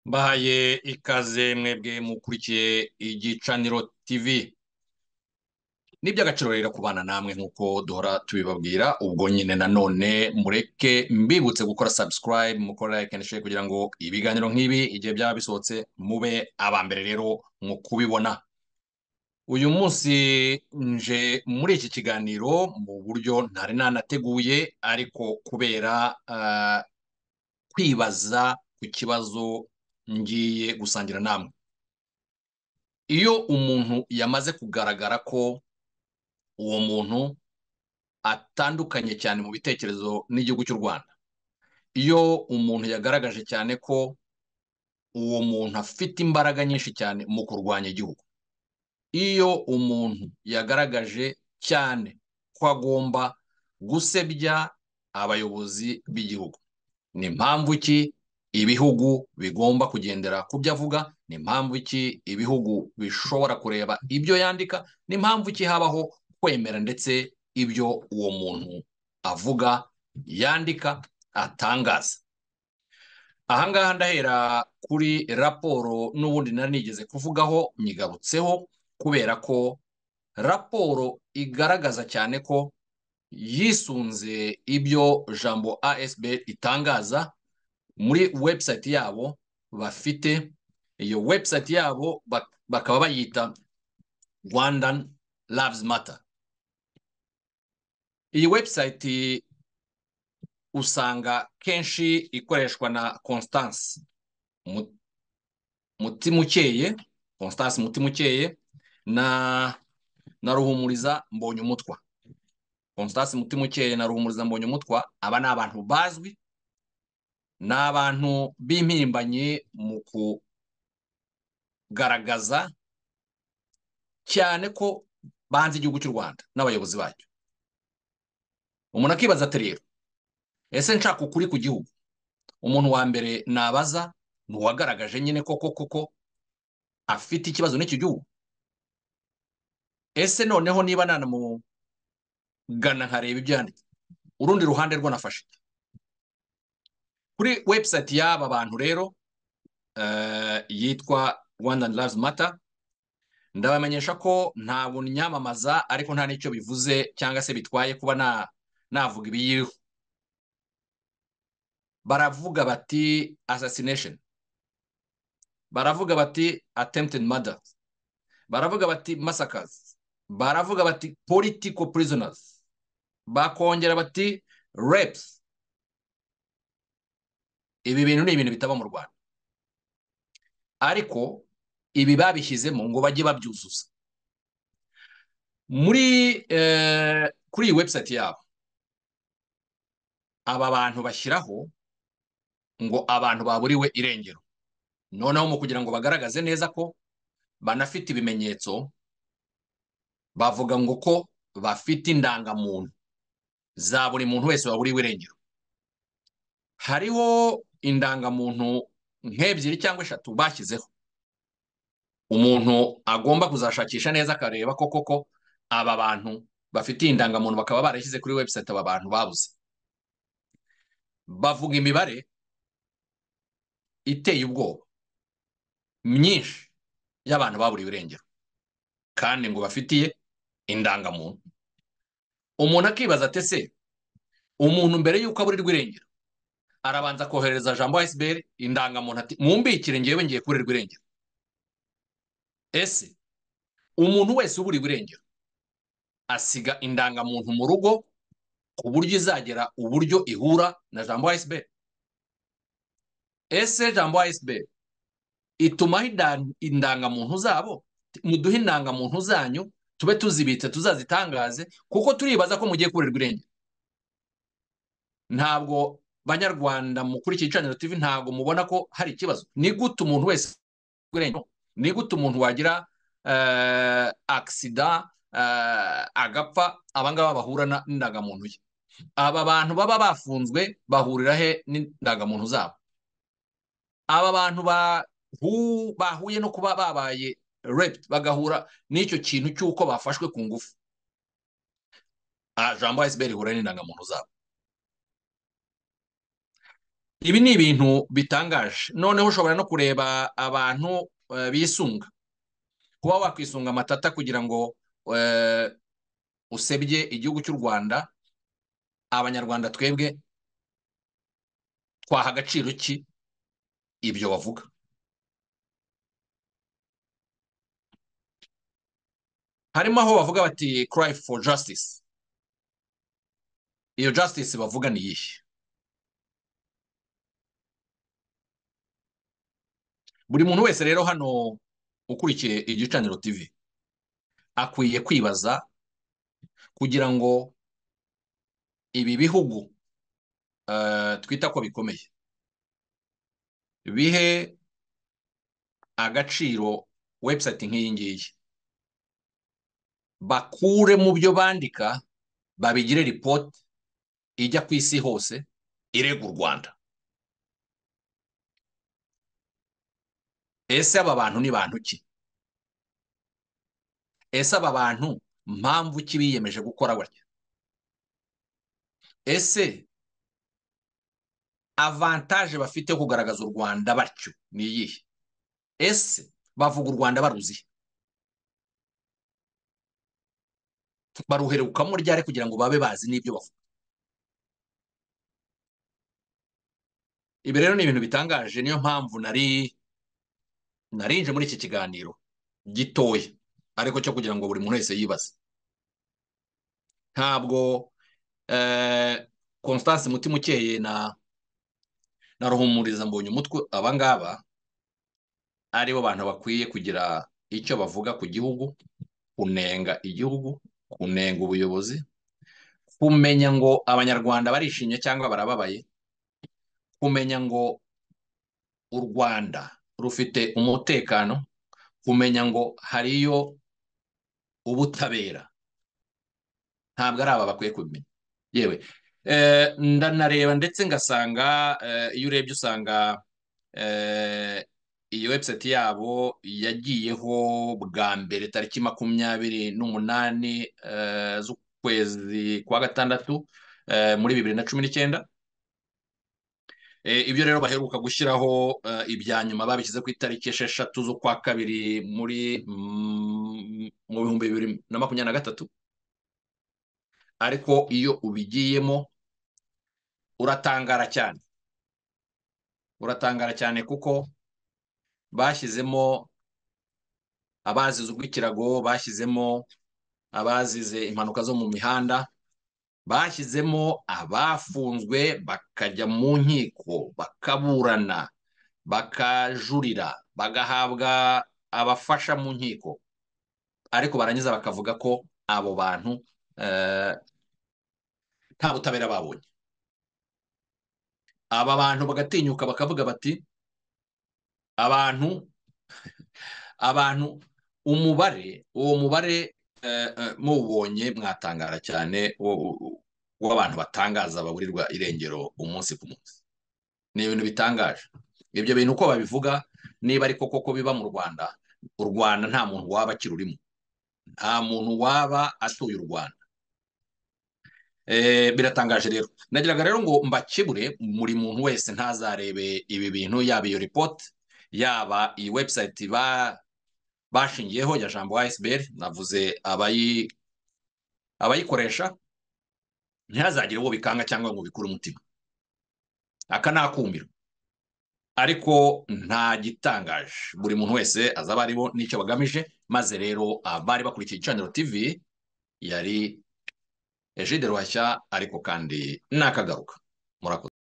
mbahaye ikaze mwebwe mukurikiye igicaniro tv ni iby'agaciro rero kubana namwe nk'uko duhora tubibabwira ubwo nyine nanone mureke mbibutse gukora subscribe mukora like and share kugira ngo ibiganiro nk'ibi igihe byaba bisohotse mube abambere rero mu kubibona uyu munsi nje muri iki kiganiro mu buryo ntari nanateguye ariko kubera ah, kwibaza ku kibazo ngiye gusangira namwe iyo umuntu yamaze kugaragara ko uwo muntu atandukanye cyane mu bitekerezo n'igihugu cy'u rwanda iyo umuntu yagaragaje cyane ko uwo muntu afite imbaraga nyinshi cyane mu kurwanya igihugu iyo umuntu yagaragaje cyane ko agomba gusebya abayobozi b'igihugu ni mpamvu ki ibihugu bigomba kugendera ku byo avuga ni mpamvu ki ibihugu bishobora kureba ibyo yandika ni mpamvu ki habaho kwemera ndetse ibyo uwo muntu avuga yandika atangaza ahangaha ndahera kuri raporo n'ubundi nari nigeze kuvugaho nyigarutseho kubera ko raporo igaragaza cyane ko yisunze ibyo jambo asb itangaza muri website yabo bafite iyo website yabo bak- bakaba bayita rwandan Lives Matter. Iyi website usanga kenshi ikoreshwa na Constance Mu- Mutimukeye, Constance Mutimukeye na na Ruhumuriza Mbonyumutwa. Constance Mutimukeye na Ruhumuriza Mbonyumutwa aba ni abantu bazwi ni abantu b'impirimbanyi mu kugaragaza cyane ko banze igihugu cy'u Rwanda n'abayobozi bacyo umuntu akibaza ati rero ese nshaka ukuri ku gihugu umuntu wa mbere nabaza ni uwagaragaje nyine koko koko afite ikibazo n'iki gihugu ese noneho niba nanamugana nkareba ibyo yanditse urundi ruhande rwo nafashe iki? kuri website y'aba bantu rero eh, yitwa Rwandan Lives Matter ndabamenyesha ko nta buntu nyamamaza ariko nta n'icyo bivuze cyangwa se bitwaye kuba na- navuga ibiyiriho baravuga bati assassination baravuga bati attempted murder baravuga bati massacres baravuga bati political prisoners bakongera bati rapes ibi bintu ni ibintu bitaba mu rwanda ariko ibi babishyizemo ngo bajye babyuzuza muri eh, kuri iyi website yabo aba bantu bashyiraho ngo abantu baburiwe irengero noneho mu kugira ngo bagaragaze neza ko banafite ibimenyetso bavuga ngo ko bafite indangamuntu za buri muntu wese waburiwe irengero hariho indangamuntu nk'ebyiri cyangwa eshatu bashyizeho umuntu agomba kuzashakisha neza akareba ko koko aba bantu bafitiye indangamuntu bakaba barashyize kuri website aba bantu babuze bavuga imibare iteye ubwoba myinshi y'abantu baburiwe irengero kandi ngo bafitiye indangamuntu umuntu akibaza ati ese umuntu mbere y'uko aburirwa irengero arabanza kohereza jambo asbr indangamuntu ati mumbikire ngewe ngiye kuburirwa irengero ese umuntu wese ubura iburengero asiga indangamuntu mu rugo ku buryo izagera uburyo ihura na jambo asb ese jambo asb itumaho inda- indangamuntu zabo muduhe indangamuntu zanyu tube tuzibitse tuzazitangaze kuko turibaza ko mugiye kuburirwa irengero ntabwo banyarwanda muri iki gicaniro tv ntabwo mubona ko hari ikibazo ni gute umuntu wese irengero ni gute umuntu wagira eh, agisida eh, agapfa abangaba bahura na- n'indangamuntu ye aba bantu baba bafunzwe bahurira he n'indangamuntu zabo aba bantu bahu- bahuye no kuba babaye raped bagahura n'icyo kintu cy'uko bafashwe ku ngufu Ah, jambo asbr ihura n'indangamuntu zabo ibi ni ibintu bitangaje noneho ushobora no kureba abantu bisunga kuba wakwisunga amatata kugira ngo usebye igihugu cy'u rwanda abanyarwanda twebwe twaha agaciro ki ibyo bavuga harimo aho bavuga bati cry for justice iyo justice bavuga ni iyihe buri muntu wese rero hano ukurikiye igicaniro TV akwiye kwibaza kugira ngo ibi bihugu twita ko bikomeye bihe agaciro webusayiti nk'iyi ngiyi bakure mu byo bandika babigire ripoti ijya ku isi hose irega u rwanda ese aba bantu ni bantu ki ese aba bantu mpamvu ki biyemeje gukora batya ese avantaje bafite yo kugaragaza u rwanda batyo ni iyihe ese bavuga u rwanda baruzihe baruherukamo ryari kugira ngo babe bazi n'ibyo bavuga ibi rero ni ibintu bitangaje niyo mpamvu nari narinje muri iki kiganiro gitoya ariko cyo kugira ngo buri muntu wese yibaze ntabwo constance mutima ukeye na na ruhumuriza mbonye umutwe aba ngaba aribo bantu bakwiye kugira icyo bavuga ku gihugu kunenga igihugu kunenga ubuyobozi kumenya ngo abanyarwanda barishimye cyangwa barababaye kumenya ngo u rwanda rufite umutekano kumenya ngo hariyo ubutabera ntabwo ari aba bakwiye kubimenya yewe ndanareba ndetse ngasanga iyo urebye usanga iyi webusayiti yabo yagiyeho bwa mbere tariki makumyabiri n'umunani z'ukwezi kwa gatandatu muri bibiri na cumi n'icyenda ibyo rero baheruka gushyiraho ibya nyuma babishyize ku itariki esheshatu z'ukwa kabiri muri mu bihumbi bibiri na makumyabiri na gatatu ariko iyo ubigiyemo uratangara cyane uratangara cyane kuko bashyizemo abazize urw'ikirago bashyizemo abazize impanuka zo mu mihanda bashyizemo abafunzwe bakajya mu nkiko bakaburana bakajurira bagahabwa abafasha mu nkiko ariko barangiza bakavuga ko abo bantu nta butabera babonye aba bantu bagatinyuka bakavuga bati abantu abantu umubare uwo mubare mubonye mwatangara cyane w'abantu batangaza baburirwa irengero umunsi ku munsi ni ibintu bitangaje ibyo bintu uko babivuga niba ariko koko biba mu rwanda u rwanda nta muntu waba akirurimo nta muntu waba atuye u rwanda biratangaje rero nagiraga rero ngo mbakebure buri muntu wese ntazarebe ibi bintu yaba iyo ripoti yaba iyi webusayiti bashingiyeho ya jambo ayisiberi navuze abayikoresha ntihazagire uwo bikanga cyangwa ngo bikure umutima aka ni akumiro ariko nta gitangaje buri muntu wese azaba aribo n'icyo bagamije maze rero abari bakurikiye igicaniro tivi yari ejide ruhashya ariko kandi nakagaruka murakoze